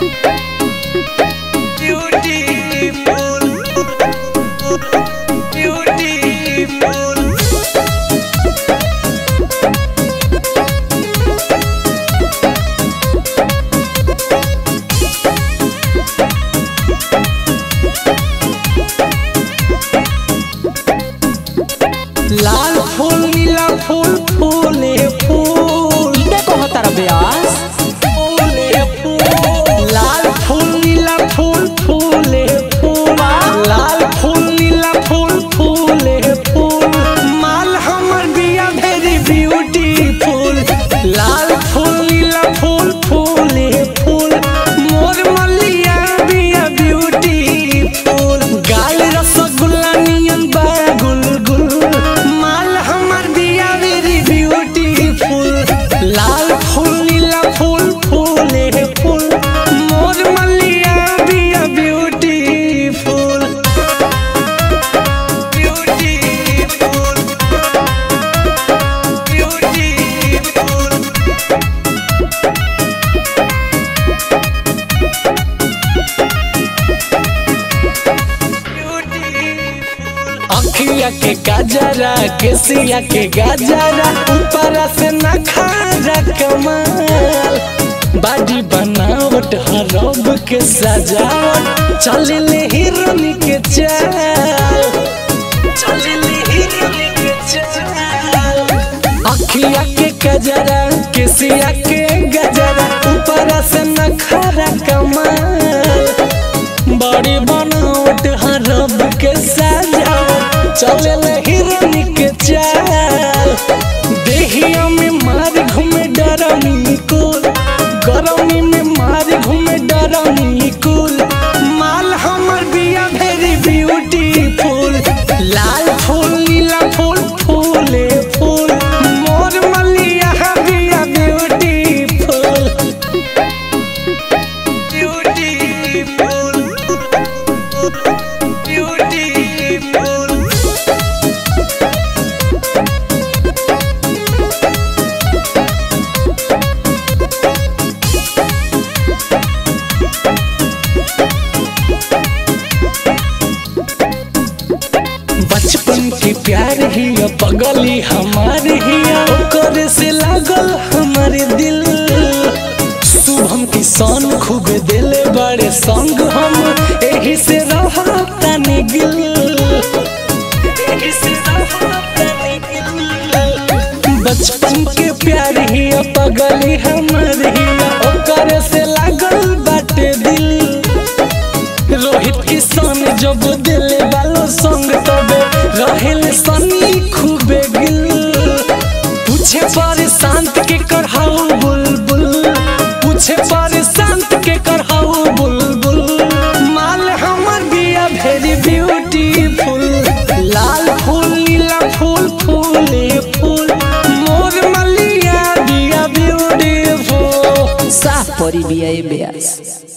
लाल फूल नीला फूल फूले फूल इके कहतार ब्यास फूले फूल लाल फूल नीला फूल फूले फूल लाल फूल नीला फूल फूले फूल माल हमर बिया वेरी ब्यूटीफुल लाल फूल नीला फूल फूले फूल मोर मलिया बिया ब्यूटीफुल गाल रसगुल्ला नियन बा गुलगुल माल हमर बिया वेरी ब्यूटीफुल लाल फूल नीला फूल फूले फूल मोर मलिया बिया ब्यूटीफुल ब्यूटीफुल ब्यूटीफुल अखिया के गाजरा केसिया के गाजरा ऊपर से नखारा कमाल बाडी बनावट हरब के सजावट चले हिरनी के चाल चले हिरनी के चाल अखिया के गजरा केसिया के गजरा ऊपर से नखारा कमाल बड़ी बनावट हरब के सजावट चले हिरनी के चाल देहिया में मार घूमे डरमी कुल गरमी में मार घूमे डरमी कुल माल हमर बिया वेरी ब्यूटीफुल लाल फूल नीला फूल फूले फूल मोर मलिया बिया ब्यूटीफुल ब्यूटीफुल ब्यूटीफुल बचपन के प्यार ही पगली हमार ही ओकर से लागल हमारे दिल शुभम किसान खूब दिले बड़े संग हम एही से रहतानी गिल एही से रहतानी गिल। बचपन के प्यार ही पगली हमार ही ओकर से लागल बाटे दिल रोहित किसान जब दिले बालो संग तबे रहेल सनी खूबे गिल पूछे पर शांत के करहाऊ बुलबुल पूछे पर शांत के करहाऊ बुलबुल माल हमर बिया वेरी ब्यूटीफुल लाल फूल नीला फूल फूले फूल मोर मलिया बिया ब्यूटीफुल साफ परी बिया ए ब्यास